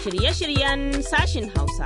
shirye-shiryen sashin Hausa.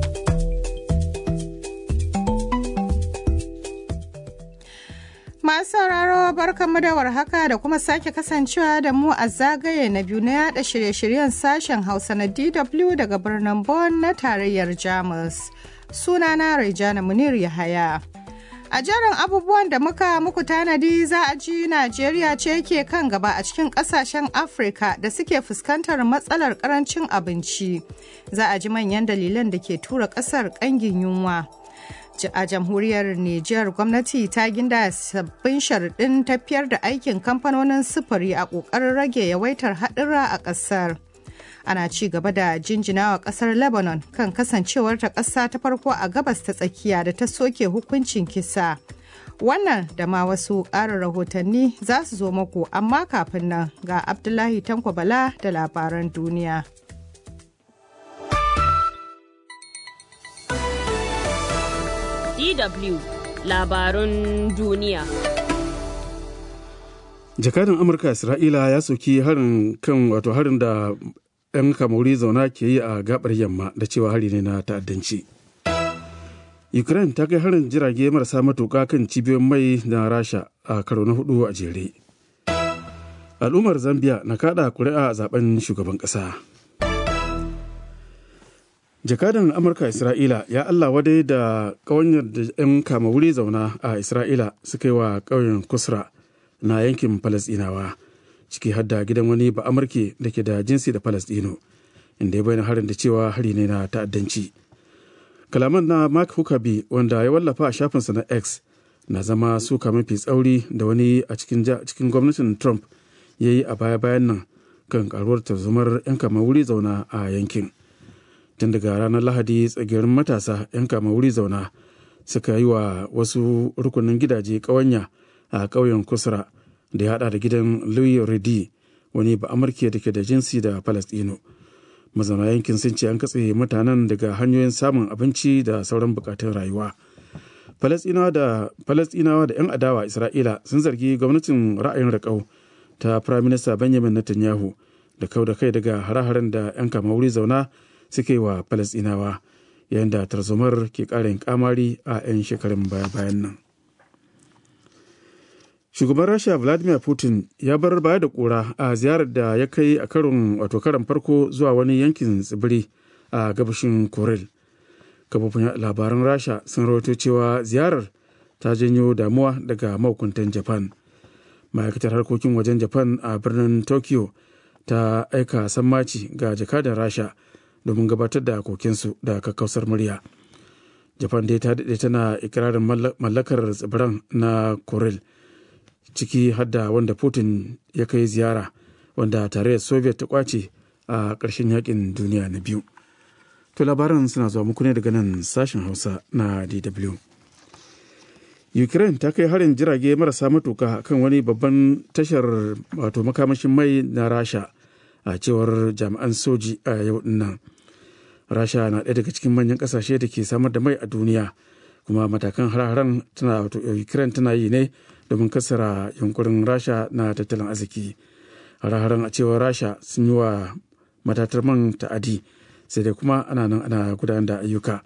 Masu sauraro barkanmu da warhaka da kuma sake kasancewa da mu a zagaye na biyu na yada shirye-shiryen sashen Hausa na DW daga birnin Bonn na tarayyar Jamus. Sunana Rejana Munir Yahaya. A jerin abubuwan da muka muku tanadi za a ji Najeriya ce ke kan gaba a cikin kasashen Afirka da suke fuskantar matsalar karancin abinci. Za a ji manyan dalilan da ke tura kasar kangin yunwa. a jamhuriyar Nijar gwamnati ta ginda sabbin sharuɗin tafiyar da aikin kamfanonin sufuri a ƙoƙarin rage yawaitar haɗura a ƙasar. Ana ci gaba da jinjinawa ƙasar Lebanon kan kasancewar ta ƙasa ta farko a gabas ta tsakiya da ta soke hukuncin kisa. Wannan da ma wasu ƙarin rahotanni za su zo muku amma kafin nan ga Abdullahi Tanko Bala da labaran duniya. DW labarun duniya. Jakadan Amurka Isra'ila ya soki harin kan wato harin da 'yan kamuri zauna ke yi a gabar yamma da cewa hari ne na ta'addanci. Ukraine ta kai harin jirage marasa matuƙa kan cibiyoyin mai na Rasha a karo na hudu a jere. Al'ummar Zambia na kada kuri'a a zaben shugaban ƙasa. jakadan amurka isra'ila ya allah wadai da ƙawanyar da 'yan kama wuri zauna a isra'ila suka yi wa ƙauyen kusra na yankin falasɗinawa ciki hadda gidan wani ba amurke da ke da jinsi da falasɗino inda ya bayyana harin da cewa hari ne na ta'addanci kalaman na mark huckabee wanda ya wallafa a shafinsa na x na zama suka mafi tsauri da wani a cikin gwamnatin trump ya yi a baya-bayan nan kan karuwar tarzomar 'yan kama wuri zauna a yankin tun daga ranar lahadi tsagirin matasa 'yan kama wuri zauna suka yi wa wasu rukunin gidaje ƙawanya a ƙauyen kusra da ya hada da gidan louis redi wani ba amurke da ke da jinsi da palestino mazauna yankin sun ce an katse mutanen daga hanyoyin samun abinci da sauran bukatun rayuwa falastinawa da 'yan adawa isra'ila sun zargi gwamnatin ra'ayin raƙau ta firaminista benjamin netanyahu da kau da kai daga hare-haren da 'yan kama wuri zauna suke wa falasɗinawa yayin da tarzomar ke ƙarin kamari a 'yan shekarun baya-bayan nan shugaban rasha vladimir putin ya bar baya da kura a ziyarar da ya kai a karon wato karon farko zuwa wani yankin tsibiri a gabashin korel kafofin labaran rasha sun rawaito cewa ziyarar ta janyo damuwa daga mahukuntan japan ma'aikatar harkokin wajen japan a birnin tokyo ta aika sammaci ga jakadan rasha domin gabatar da kokinsu da kakkausar murya japan dai ta daɗe tana ikirarin mallakar tsibiran na korel ciki hadda wanda putin ya kai ziyara wanda tarayyar soviet ta kwace a ƙarshen yakin duniya na biyu to labaran suna zuwa muku ne daga nan sashen hausa na dw ukraine ta kai harin jirage marasa matuka kan wani babban tashar wato makamashin mai na rasha a cewar jami'an soji a yau nan rasha na ɗaya daga cikin manyan ƙasashe da ke samar da mai a duniya kuma matakan har-haren tana wato ukraine tana yi ne domin kasara yunkurin rasha na tattalin arziki har-haren a cewar rasha sun yi wa matatar man ta'adi sai dai kuma ana nan ana gudanar da ayyuka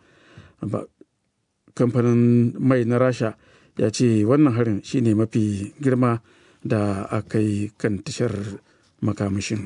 kamfanin mai na rasha ya ce wannan harin shine mafi girma da aka yi kan tashar makamashin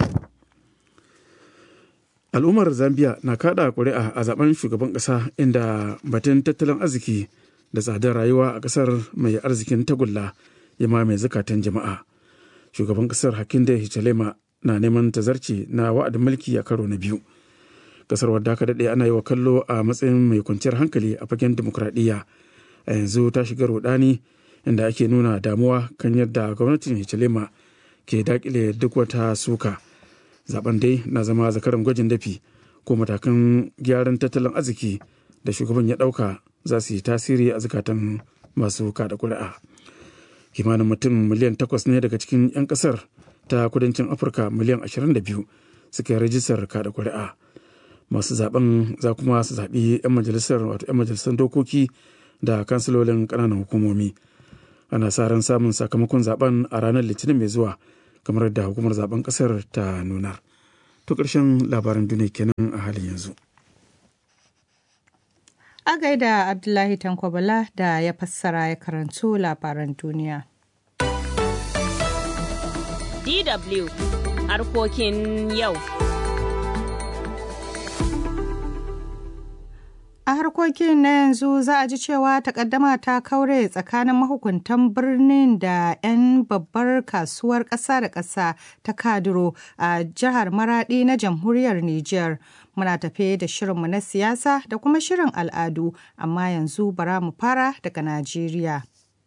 al'ummar zambia na kada kuri'a a zaben shugaban kasa inda batun tattalin arziki da tsadar rayuwa a kasar mai arzikin tagulla ya mamaye zukatan jama'a shugaban kasar hakinde hichilema na neman tazarci na wa'adin mulki a karo na biyu kasar wadda aka daɗe ana yi wa kallo a matsayin mai kwanciyar hankali a fagen dimokuraɗiyya a yanzu ta shiga rudani inda ake nuna damuwa kan yadda gwamnatin hichilema ke dakile duk wata suka zaben dai na zama zakaran gwajin dafi ko matakan gyaran tattalin arziki da shugaban ya ɗauka za su yi tasiri a zukatan masu kada kuri'a kimanin mutum miliyan takwas ne daga cikin 'yan kasar ta kudancin afirka miliyan 22 suka yi rajistar kada kuri'a masu zaben za kuma su zaɓi 'yan majalisar wato 'yan majalisar dokoki da kansilolin ƙananan hukumomi ana sa ran samun sakamakon zaben a ranar litinin mai zuwa kamar da hukumar zaben kasar ta nunar to ƙarshen labaran duniya kenan a halin yanzu a gaida abdullahi tankwabala da ya fassara ya karanto labaran duniya DW harkokin yau. A harkokin na yanzu za a ji cewa takaddama ta kaure tsakanin mahukuntan birnin da 'yan babbar kasuwar ƙasa da ƙasa ta Kaduro a jihar Maradi na jamhuriyar Nijar. Muna tafe da shirinmu na siyasa da kuma shirin al'adu, amma yanzu bara mu fara daga Najeriya.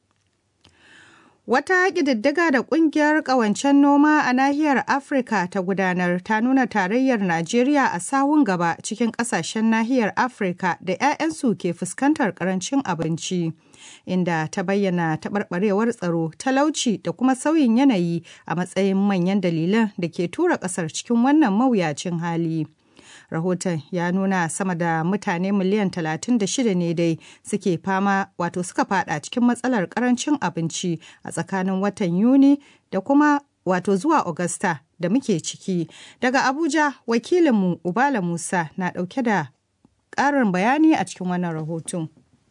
Wata ƙididdiga da ƙungiyar ƙawancen noma a nahiyar Afirka ta gudanar ta nuna tarayyar Najeriya a sawun gaba cikin ƙasashen nahiyar Afirka da 'ya'yansu ke fuskantar ƙarancin abinci, inda ta bayyana taɓarɓarewar tsaro, talauci da kuma sauyin yanayi a matsayin manyan dalilan da ke tura ƙasar cikin wannan mawuyacin hali. rahoton ya nuna sama da mutane miliyan 36 ne dai suke fama wato suka fada cikin matsalar karancin abinci a tsakanin watan yuni da kuma wato zuwa augusta da muke ciki daga abuja wakilinmu ubala musa na dauke da karin bayani a cikin wannan rahoton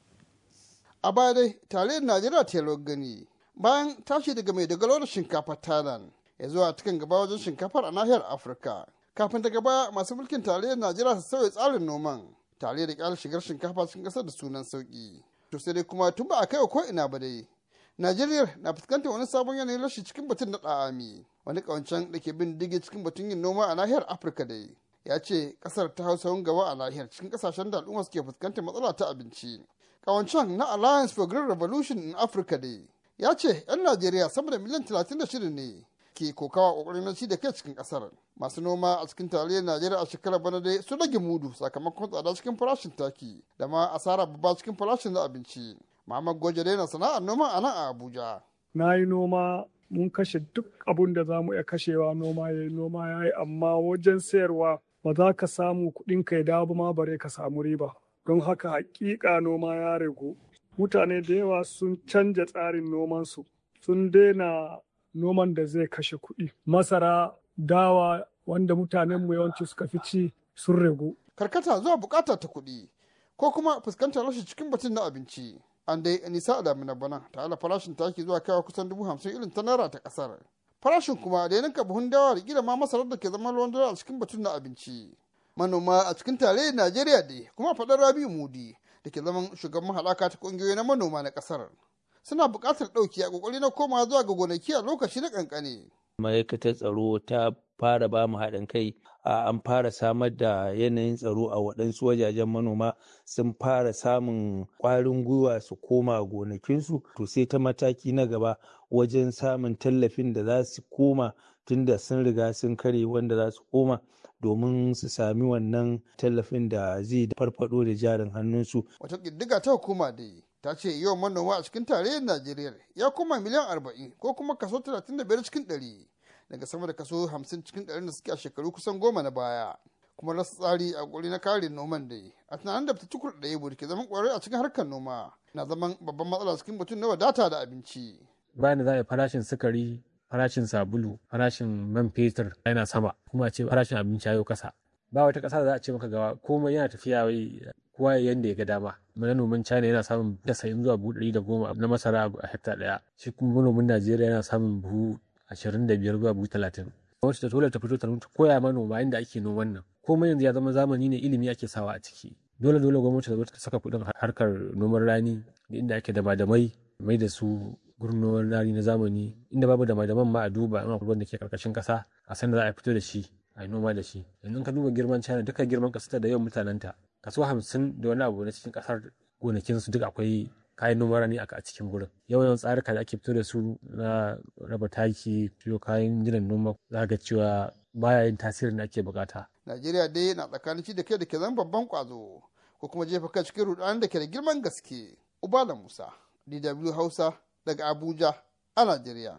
a baya dai tarayyar najeriya ta gani bayan tashi daga mai dogaro da shinkafa thailand ya zuwa cikin gaba wajen shinkafar a nahiyar afirka kafin daga baya masu mulkin tarayyar najeriya su sauya tsarin noman tare da kyar shigar shinkafa cikin kasar da sunan sauki to sai dai kuma tun ba a kai ko ina ba dai najeriya na fuskantar wani sabon yanayin rashi cikin batun na ɗa'ami wani ƙawancen da ke bin digi cikin batun yin noma a nahiyar afirka dai ya ce kasar ta hausa gaba a nahiyar cikin kasashen da al'umma suke fuskantar matsala ta abinci ƙawancen na alliance for green revolution in africa dai ya ce 'yan najeriya sama da miliyan 36 ne ke kokawa kokarin na ci da kai cikin kasar masu noma a cikin tarayyar najeriya a shekarar bana dai su rage mudu sakamakon tsada cikin farashin taki da ma asara babba cikin farashin na abinci muhammad goje na sana'ar noma a nan a abuja na yi noma mun kashe duk abun da za mu iya kashewa noma ya yi noma ya yi amma wajen sayarwa ba za ka samu kuɗin ka ya dawo ma bare ka samu riba don haka hakika noma ya ragu mutane da yawa sun canja tsarin nomansu sun daina noman da zai kashe kuɗi. Masara, dawa wanda mutanenmu yawanci suka fi ci sun ragu. Karkata zuwa bukata ta kuɗi ko kuma fuskantar rashin cikin batun na abinci. An dai nisa a damina bana tare da farashin taki zuwa kaiwa kusan dubu hamsin irin ta naira ta ƙasar. Farashin kuma da ya ninka buhun dawa da kila ma masarar da ke zama ruwan dare a cikin batun na abinci. Manoma a cikin tarayyar Najeriya dai kuma faɗar Rabi'u Mudi da ke zaman shugaban haɗaka ta ƙungiyoyi na manoma na ƙasar. suna buƙatar ɗauki a ƙoƙari na koma zuwa ga gonaki a lokaci na ƙanƙane. ma'aikatar tsaro ta fara ba mu haɗin kai an fara samar da yanayin tsaro a waɗansu wajajen manoma sun fara samun ƙwarin gwiwa su koma gonakinsu to sai ta mataki na gaba wajen samun tallafin da za su koma tunda sun riga sun kare wanda za su koma domin su sami wannan tallafin da zai farfado da jarin hannunsu. Wata ƙiddiga ta hukuma dai ta ce yawan manoma a cikin tarayyar Najeriya ya koma miliyan arba'in ko kuma kaso talatin da biyar cikin ɗari daga sama da kaso hamsin cikin ɗari da suke a shekaru kusan goma na baya. Kuma rasa tsari a ƙuri na kare noman dai a tunanin da ta tukur da yabo da ke zaman ƙwarai a cikin harkar noma na zaman babban matsala cikin batun na wadata da abinci. Bayan da za a yi farashin sukari farashin sabulu farashin man fetur yana sama kuma a ce farashin abinci ya kasa ba wata ƙasa da za a ce maka gawa komai yana tafiya wai kowa yanda ya ga dama manomin china yana samun tasa'in zuwa buhu ɗari da goma na masara a hekta ɗaya shi kuma manomin najeriya yana samun buhu ashirin da biyar zuwa buhu talatin wacce ta dole ta fito ta koya manoma inda ake noman nan komai yanzu ya zama zamani ne ilimi ake sawa a ciki dole dole gwamnati ta zo ta saka kuɗin harkar noman rani da inda ake da madamai mai da su gurin rani na zamani inda babu da madaman ma a duba in akwai wanda ke karkashin kasa a san da za a fito da shi a yi noma da shi yanzu ka duba girman china duka girman kasar da yawan mutanenta kaso hamsin da wani abu na cikin kasar gonakin su duk akwai kayan noman rani a cikin gurin yawan yawan tsarika da ake fito da su na raba taki siyo kayan jinan noma za ga cewa baya yin tasirin da ake bukata Najeriya dai na tsakanin ci da kai da ke zama babban kwazo ko kuma jefa kai cikin rudanin da ke da girman gaske. Ubala Musa, DW Hausa, daga Abuja a Najeriya.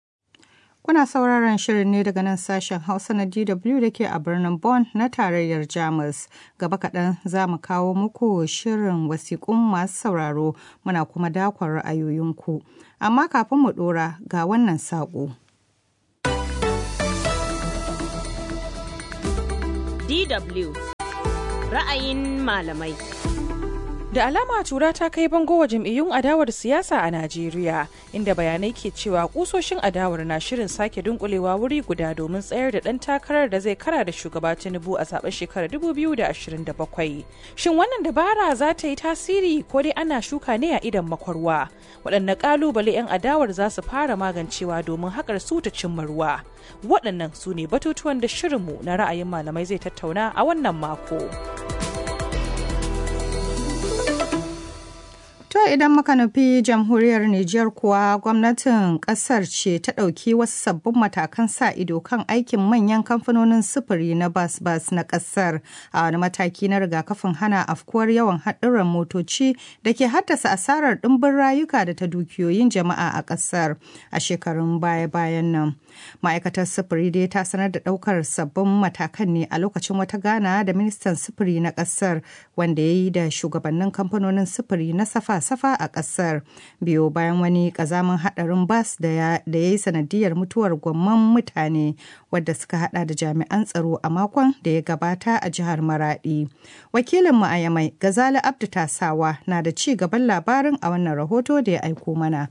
Kuna sauraron shirin ne daga nan sashen Hausa na DW da ke a birnin Bonn na tarayyar Jamus. Gaba kaɗan za mu kawo muku shirin wasiƙun masu sauraro muna kuma dakon ra'ayoyinku. Amma kafin mu ɗora ga wannan saƙo. DW ra'ayin malamai. Da alama tura ta kai bango wa jam'iyyun adawar siyasa a Najeriya, inda bayanai ke cewa kusoshin adawar na shirin sake dunkulewa wuri guda domin tsayar da ɗan takarar da zai kara da shugaba Tinubu a zaben shekarar 2027. Shin wannan dabara za ta yi tasiri ko dai ana shuka ne a idan makwarwa? Waɗanne ƙalubale 'yan adawar za su fara magancewa domin haƙar su ta cimma ruwa? Waɗannan su ne batutuwan da shirinmu na ra'ayin malamai zai tattauna a wannan mako. To idan muka nufi jamhuriyar Nijar kuwa gwamnatin kasar ce ta ɗauki wasu sabbin matakan sa ido kan aikin manyan kamfanonin sufuri na bas-bas na kasar a wani mataki na rigakafin hana afkuwar yawan haɗurran motoci da ke haddasa asarar ɗimbin rayuka da ta dukiyoyin jama'a a kasar a shekarun baya-bayan nan. Ma'aikatar sufuri dai ta sanar da ɗaukar sabbin matakan ne a lokacin wata gana da ministan sufuri na kasar wanda ya yi da shugabannin kamfanonin sufuri na safa safa a ƙasar biyo bayan wani ƙazamin haɗarin bas da ya yi sanadiyar mutuwar gwamman mutane wadda suka hada da jami'an tsaro a makon da ya gabata a jihar maradi wakilin mu a yamai gazali abdu tasawa na da ci gaban labarin a wannan rahoto da ya aiko mana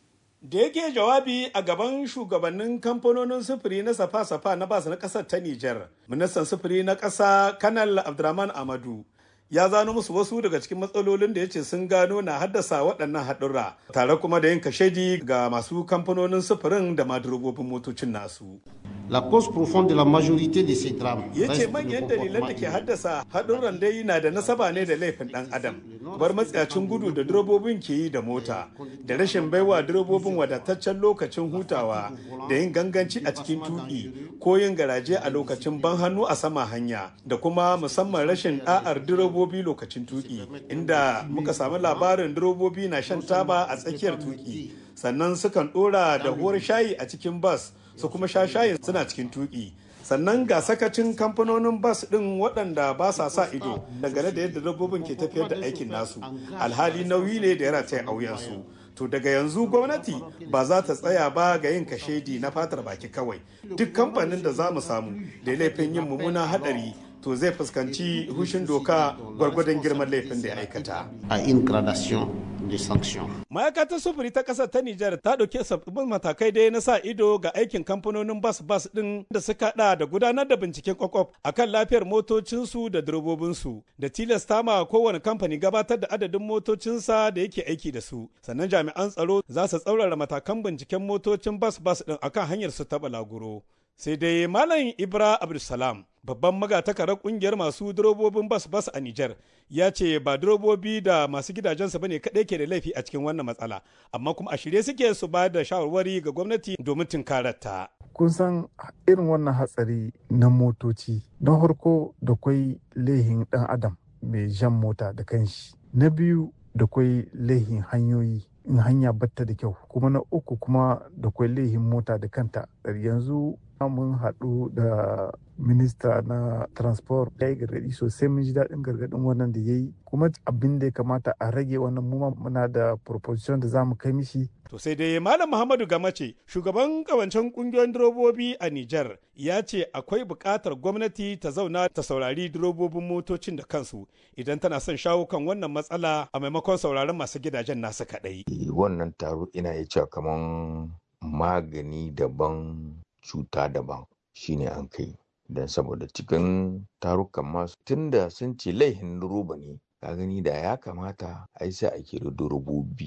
da yake jawabi a gaban shugabannin kamfanonin sufuri na safa-safa na bas na ƙasar ta Nijar, ministan sufuri na ƙasa kanal abdurrahman amadu ya zano musu wasu daga cikin matsalolin da ya ce sun gano na haddasa waɗannan haɗurra tare kuma da yin kashedi ga masu kamfanonin sufurin da madurobobin motocin nasu. La cause profonde de la majorité de ces drames. Ya ce manyan dalilan da ke haddasa haɗurran dai na da nasaba ne da laifin ɗan adam. Bar matsayacin gudu da direbobin ke yi da mota, da rashin baiwa direbobin wadataccen lokacin hutawa, da yin ganganci a cikin tuƙi ko yin garaje a lokacin ban hannu a sama hanya, da kuma musamman rashin ɗa'ar direbobi lokacin tuƙi, inda muka samu labarin direbobi na shan taba a tsakiyar tuƙi, sannan sukan ɗora da huwar shayi a cikin bas. su kuma sha shayin suna cikin tuki sannan ga sakacin kamfanonin bas ɗin waɗanda ba sa sa ido dangane da yadda dabbobin ke tafiyar da aikin nasu alhali nauyi ne da ya rataya a wuyansu to daga yanzu gwamnati ba za ta tsaya ba ga yin kashedi na fatar baki kawai duk kamfanin da za mu samu da laifin yin mummunan haɗari to zai fuskanci hushin doka gwargwadon girman laifin da ya aikata. A in gradation de sanction. Ma'aikatar sufuri ta ƙasar ta Nijar ta ɗauki sabbin matakai dai na sa ido ga aikin kamfanonin bas-bas ɗin da suka haɗa da gudanar da binciken kwakwaf akan lafiyar motocinsu da direbobinsu da tilasta ma kowane kamfani gabatar da adadin motocinsa da yake aiki da su. Sannan jami'an tsaro za su tsaurara matakan binciken motocin bas-bas ɗin akan hanyar su ta balaguro. sai dai malam ibra abdulsalam babban magatakarar kungiyar masu durobobin bas bas a Nijar ya ce ba durobobi da masu gidajensu bane kaɗai ke da laifi a cikin wannan matsala amma kuma a shirye suke su ba da shawarwari ga gwamnati domin tunkararta. kun san irin wannan hatsari na motoci na farko da kwai laihin ɗan adam mai jan mota da kanshi na biyu da kwai laihin hanyoyi in hanya batta da kyau kuma na uku kuma da kwai laihin mota da kanta yanzu mun haɗu da minista na transport ya yi gargaɗi sosai mun ji daɗin gargaɗin wannan da ya yi kuma abin da ya kamata a rage wannan mu muna da proposition da za mu kai mishi To sai dai Malam Muhammadu Gamace, shugaban kawancen kungiyoyin direbobi a Nijar, ya ce akwai buƙatar gwamnati ta zauna ta saurari direbobin motocin da kansu idan tana son shawo kan wannan matsala a maimakon sauraron masu gidajen nasu kaɗai. Wannan taro ina iya cewa kaman magani daban cuta daban shine an kai. Don saboda cikin tarukan masu tunda sun ce laihin roba ne, ka gani da ya kamata ai sai a kira durobobi.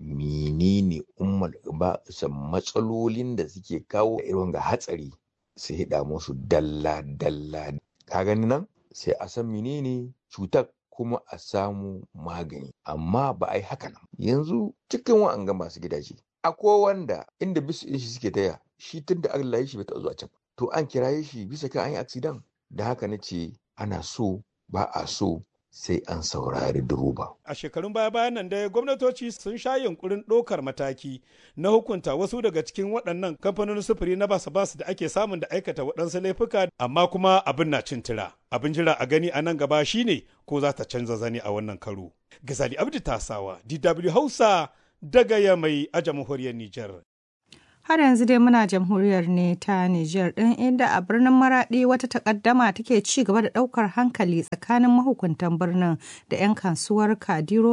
menene umar ba matsalolin da suke kawo irin ga hatsari sai hida musu dalla dalla ka gani nan sai a san menene cutar kuma a samu magani amma ba a yi haka nan yanzu cikin wa'anga masu gidaje akwai wanda inda bisu shi suke taya shi tun da Allah ya shi bai taɓa zuwa can to an kiraye shi bisa kan an yi accident da haka na ce ana so ba a so sai an saurari duruba. A shekarun baya-bayan nan dai gwamnatoci sun sha yunkurin ɗaukar mataki na hukunta wasu daga cikin waɗannan kamfanonin sufuri na basu-basu da ake samun da aikata waɗansu laifuka amma kuma abin na cin tira. Abin jira a gani a nan gaba shine ko za ta canza zani a wannan karo. Gazali Abdi Tasawa, DW Hausa daga Yamai a jamhuriyar Nijar. Har yanzu dai muna jamhuriyar ne ta Nijar ɗin inda a birnin Maraɗi wata takaddama take ci gaba da ɗaukar hankali tsakanin mahukuntan birnin da 'yan kasuwar Kadiro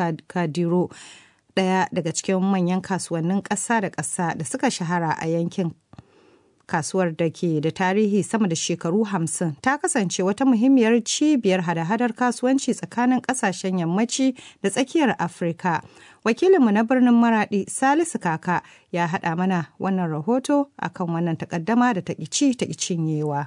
Kadiro ɗaya daga cikin manyan kasuwannin ƙasa da ƙasa da suka shahara a yankin kasuwar da ke da tarihi sama da shekaru hamsin ta kasance wata muhimmiyar cibiyar hada-hadar kasuwanci tsakanin kasashen yammaci da tsakiyar afirka wakilinmu na birnin maradi salisu kaka ya haɗa mana wannan rahoto akan wannan takaddama da ta ci ta cinyewa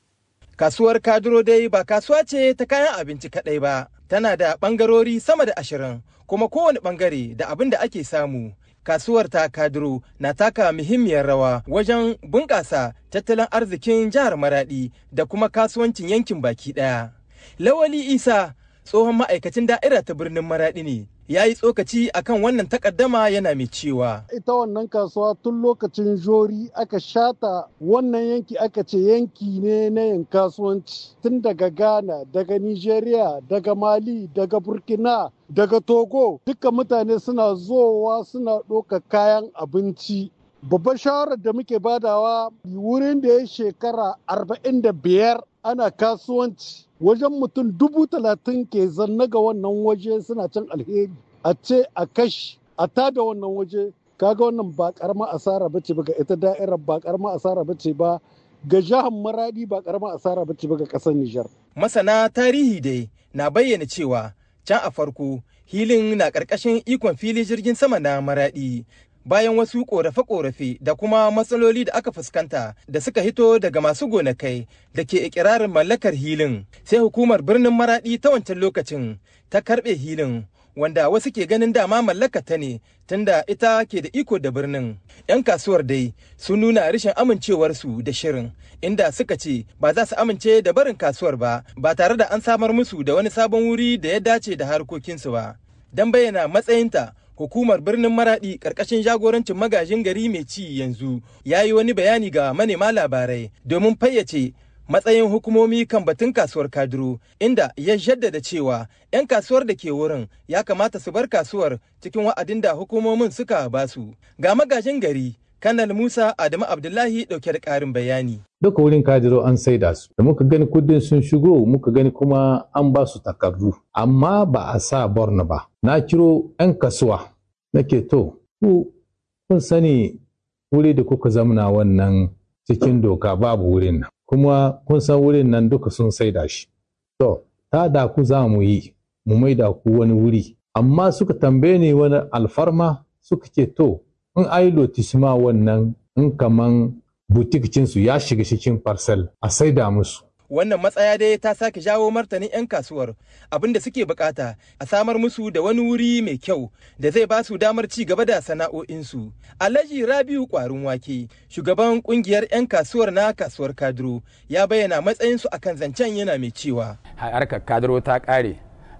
kasuwar kaduro dai ba kasuwa ce ta kayan abinci kaɗai ba tana da ɓangarori sama da ashirin kuma kowane ɓangare da abin da ake samu kasuwar ta kaduro na taka muhimmiyar rawa wajen bunƙasa tattalin arzikin jihar maradi da kuma kasuwancin yankin baki ɗaya. Lawali Isa tsohon ma'aikacin da'ira ta birnin maradi ne ya yi tsokaci akan wannan takaddama yana mai cewa. Ita wannan kasuwa tun lokacin jori aka shata wannan yanki aka ce yanki ne na yin kasuwanci tun daga Ghana, daga Nigeria, daga Mali, daga Burkina, daga Togo. Duka mutane suna zowa suna ɗauka kayan abinci. Babbar shawarar da muke badawa wurin da ya shekara arba'in da biyar ana kasuwanci wajen mutum dubu talatin ke zanna ga wannan waje suna can alheri a ce a kashi a tada wannan waje kaga wannan ba karama asara bace ba ga ita da'irar ba karama asara bace ba ga jihar maradi ba karama asara bace ba ga kasar Nijar. Masana tarihi dai na bayyana cewa can a farko hilin na ƙarƙashin ikon fili jirgin sama na maradi bayan wasu korafe-korafe da kuma matsaloli da aka fuskanta da suka hito daga masu gonakai da ke ikirarin mallakar hilin sai hukumar birnin maradi ta wancan lokacin ta karbe hilin wanda wasu ke ganin dama mallaka ta ne tunda ita ke da iko da birnin yan kasuwar dai sun nuna rashin amincewarsu da shirin inda suka ce ba za su amince da barin kasuwar ba ba tare da an samar musu da wani sabon wuri da ya dace da harkokinsu ba don bayyana matsayinta hukumar birnin maradi karkashin jagorancin magajin gari mai ci yanzu ya yi wani bayani ga manema labarai domin fayyace matsayin hukumomi kan batun kasuwar kaduro inda ya jaddada cewa 'yan kasuwar da ke wurin ya kamata su bar kasuwar cikin wa'adin da hukumomin suka basu ga magajin gari kanal musa adamu abdullahi dauke da karin bayani duka wurin kadiro an saida su da muka gani kudin sun shigo muka gani kuma an ba su takardu amma ba a sa borno ba na kiro 'yan kasuwa nake to ku kun sani wuri da kuka zamna wannan cikin doka babu wurin nan kuma kun san wurin nan duka sun saida shi to ta da ku za mu yi mu maida ku wani wuri amma suka tambaye ni wani alfarma suka ce to in ai lotisma wannan in kaman butikicinsu ya shiga cikin parcel a saida musu wannan matsaya dai ta sake jawo martanin 'yan kasuwar abinda suke bukata a samar musu da wani wuri mai kyau da zai ba su damar ci gaba da sana'o'insu alhaji rabiu kwarin wake shugaban kungiyar 'yan kasuwar na kasuwar kadiro ya bayyana matsayinsu akan zancen yana mai cewa harkar kadiro ta kare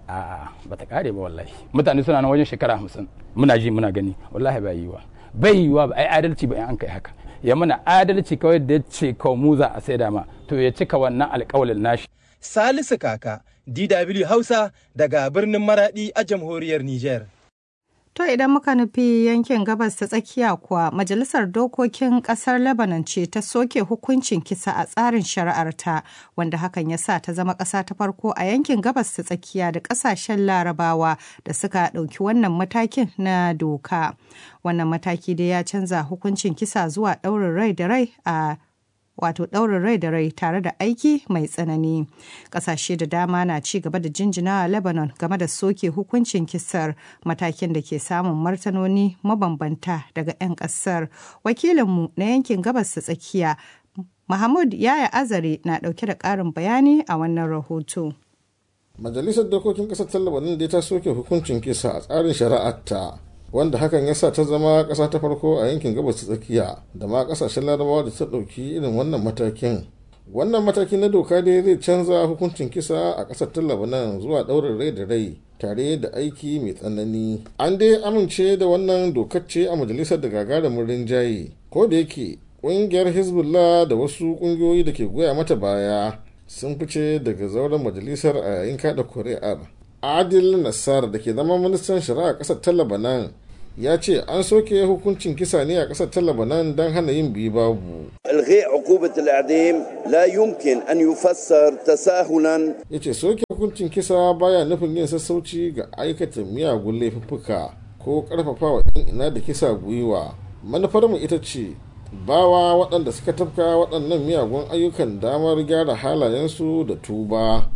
a bata kare ba wallahi mutane suna na wajen shekara hamsin muna ji muna gani wallahi ba yiwa bai yiwa ba ai adalci ba in an kai haka ya mana adalci kawai da ya ce kawai mu za a saida ma to ya cika wannan alkawalin nashi. Salisu Kaka, DW Hausa daga birnin Maradi a jamhuriyar Nijar. To idan muka nufi yankin gabas ta tsakiya kuwa Majalisar Dokokin Ƙasar Lebanon ce ta soke hukuncin kisa a tsarin shari'arta wanda hakan ya sa ta zama ƙasa ta farko a yankin gabas ta tsakiya da ƙasashen larabawa da suka ɗauki wannan matakin na doka. Wannan mataki dai ya canza hukuncin kisa zuwa ɗaurin rai da rai a wato ɗaurin rai da rai tare da aiki mai tsanani ƙasashe da dama na ci gaba da jinjina a lebanon game da soke hukuncin kisar matakin da ke samun martanoni mabambanta daga 'yan ƙasar wakilinmu na yankin gabas ta tsakiya mahmud yaya azare na ɗauke da ƙarin bayani a wannan rahoto majalisar dokokin ƙasar ta lebanon da ta soke hukuncin kisa a tsarin shari'arta wanda hakan ya sa ta zama ƙasa ta farko a yankin gabas ta tsakiya da ma ƙasashen larabawa da ta ɗauki irin wannan matakin wannan mataki na doka dai zai canza hukuncin kisa a ƙasar ta labanan zuwa ɗaurin rai da rai tare da aiki mai tsanani an dai amince da wannan dokar ce a majalisar da gagarumin rinjaye ko da yake ƙungiyar hezbollah da wasu ƙungiyoyi da ke goya mata baya sun fice daga zauren majalisar a yayin kada kuri'ar adil nassar da ke zama ministan shari'a ƙasar ta labanan ya ce an soke hukuncin kisa ne a ƙasar ta Lebanon don hana yin biyu babu. إلغاء عقوبة الإعدام لا يمكن أن يفسر تساهلا ya ce soke hukuncin kisa baya nufin yin sassauci ga aikata miyagun laifuffuka ko karfafa wa 'yan ina da kisa gwiwa manufarmu ita ce bawa waɗanda suka tafka waɗannan miyagun ayyukan damar gyara halayensu da tuba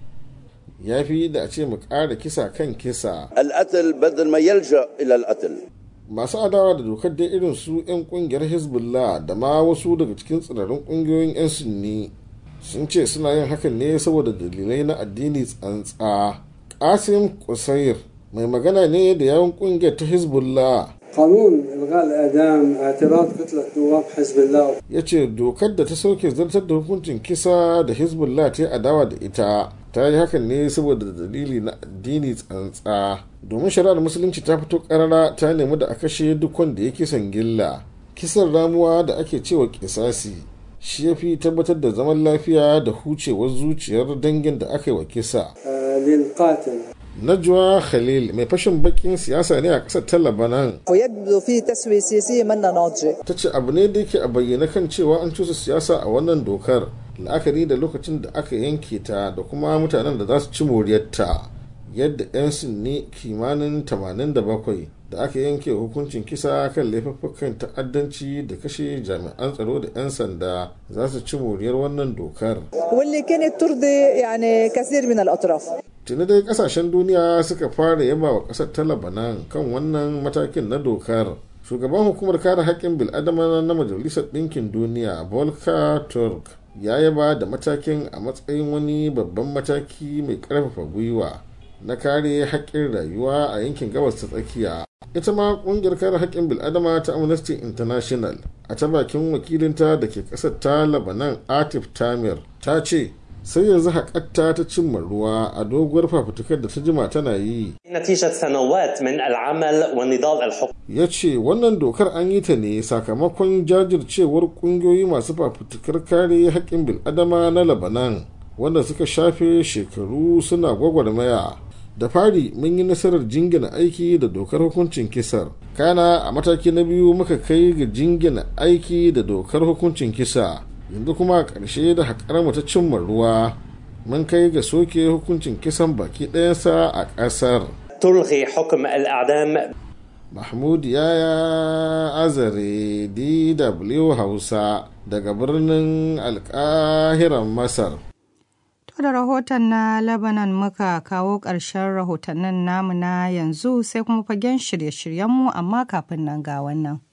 ya fi da a ce mu ƙara kisa kan kisa القتل بدل ما يلجأ إلى القتل masu adawa da dokar dai irin su 'yan kungiyar hezbollah da ma wasu daga cikin tsirarin kungiyoyin 'yan sunni sun ce suna yin hakan ne saboda dalilai na addini tsantsa kasim kusair mai magana ne da yawon kungiyar ta hezbollah قانون إلغاء الإعدام اعتراض كتلة نواب حزب الله ya ce dokar da ta sauke zartar da hukuncin kisa da hezbollah ta yi adawa da ita ta yi hakan ne saboda dalili na addini tsantsa domin shari'ar musulunci ta fito karara ta nemi da a kashe duk wanda ya kisan gilla kisan ramuwa da ake cewa kisasi shi ya fi tabbatar da zaman lafiya da hucewar zuciyar dangin da aka yi wa kisa آه، للقاتل najwa khalil mai fashin bakin siyasa ne a ƙasar ta labanan ويبدو في تسوية سياسية منا ناضجة ta ce abu ne da yake a bayyana kan cewa an cusa siyasa a wannan dokar la'akari da lokacin da aka yanke ta da kuma mutanen da za su ci moriyarta yadda 'yan sunni kimanin 87 da aka yanke hukuncin kisa kan laifuffukan ta'addanci da kashe jami'an tsaro da 'yan sanda za su ci moriyar wannan dokar واللي كانت ترضي يعني كثير من الأطراف tuni dai kasashen duniya suka fara yaba wa kasar ta labanan kan wannan matakin na dokar shugaban hukumar kare haƙƙin bil'adama na majalisar ɗinkin duniya volker turk ya yaba da matakin a matsayin wani babban mataki mai ƙarfafa gwiwa na kare haƙƙin rayuwa a yankin gabas ta tsakiya ita ma ƙungiyar kare haƙƙin bil'adama ta amnesty international a ta bakin wakilinta da ke ƙasar ta labanan atif tamir ta ce sai yanzu haƙatta ta cimma ruwa a doguwar fafutukar da ta jima tana yi نتيجة سنوات من العمل والنضال الحقوقي ya ce wannan dokar an yi ta ne sakamakon jajircewar ƙungiyoyi masu fafutukar kare haƙƙin bil'adama na labanan wanda suka shafe shekaru suna gwagwarmaya da fari mun yi nasarar jingina aiki da dokar hukuncin kisar kana a mataki na biyu muka kai ga jingina aiki da dokar hukuncin kisa yanzu kuma a ƙarshe da haƙar mu ta cimma ruwa mun kai ga soke hukuncin kisan baki ɗayansa a ƙasar تلغي حكم الإعدام mahmud yaya azare dw hausa daga birnin alƙahiran masar To da rahoton na Lebanon muka kawo ƙarshen rahotannin namu na yanzu sai kuma fagen shirye-shiryenmu amma kafin nan ga wannan.